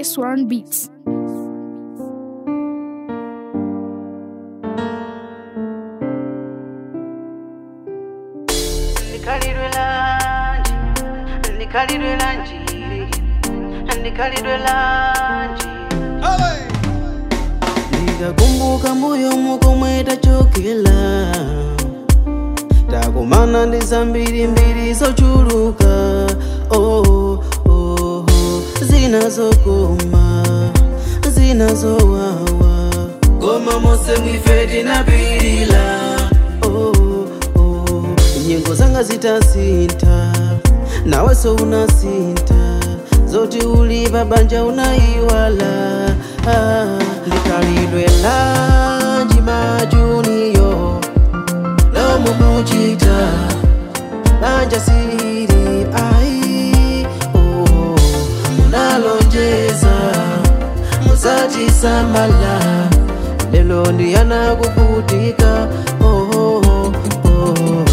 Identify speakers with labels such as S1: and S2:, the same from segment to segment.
S1: Sworn Beats.
S2: Ndikalidwe lanji, ndikalidwe lanji, ndikalidwe lanji.
S3: ndikakumbuka mbuyo mukomwe tachokela takumana ndi zambiri mbiri zochuluka oh, oh, oh. zinazokoma zinazowawa koma mose mwife tinapirila oh, oh. nyengo zanga zitasintha naweso unasinta zoti uli pabanja unaiwala ah, likalidwe lanji majuniyo lomo muchita banja siri ai oh, munalonjeza muzachisamala lelo ndiyanakuvutika oh, oh, oh.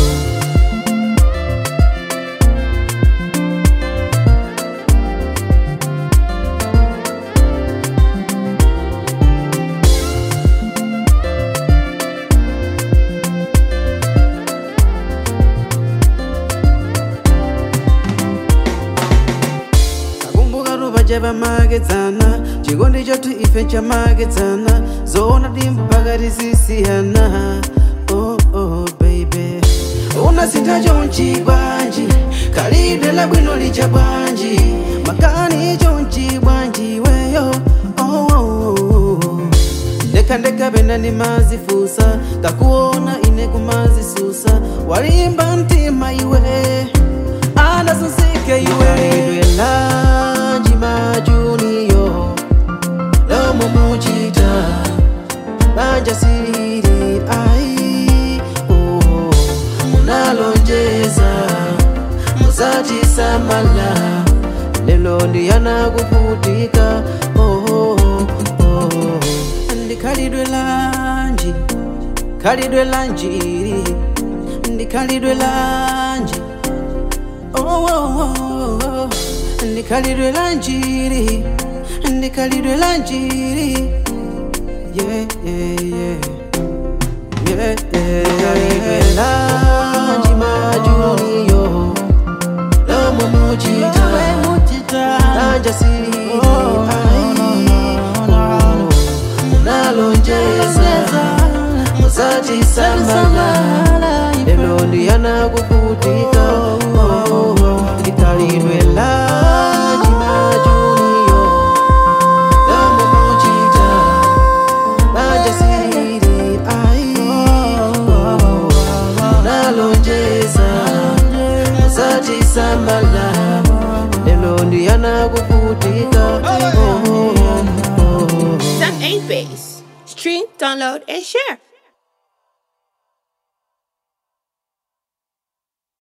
S3: takumbuka tupache pamakedzana chikondi chothu ife chamakedzana zoona timpaka tisisiyana oh, oh, baby unasintha chonchi bwanji khalidwe labwino licha bwanji makani chonchi bwanji weyo oh, oh, oh. ndekhandekha pena ndimazifusa kakuona ine kumazisusa walimba mtima iwe anasusike iwe lanji majuniyo lomo muchita banja siri ai oh, munalonjeza muzachisamala lelo ndiyanakuvutika oh, oh, oh. ndikhalidwe lanji khalidwe lanjiri ndikhalidwe lanji oh, oh, oh, oh. ndikhalidwe lanjiri ndikhalidwe lanjiri yeah, yeah, yeah. Yeah, yeah, yeah. lanji majuniyo lomo muchita banja siri ai oh, munalonjeza muzachisamala lelo ndiyanakuvutika oh, ndikhalidwe lanji majuniyo lomo muchita banja siri ai oh, munalonjeza muzachisamala lelo ndiyanakuvutika oh, oh, oh.
S4: That ain't bass. Stream, download, and share.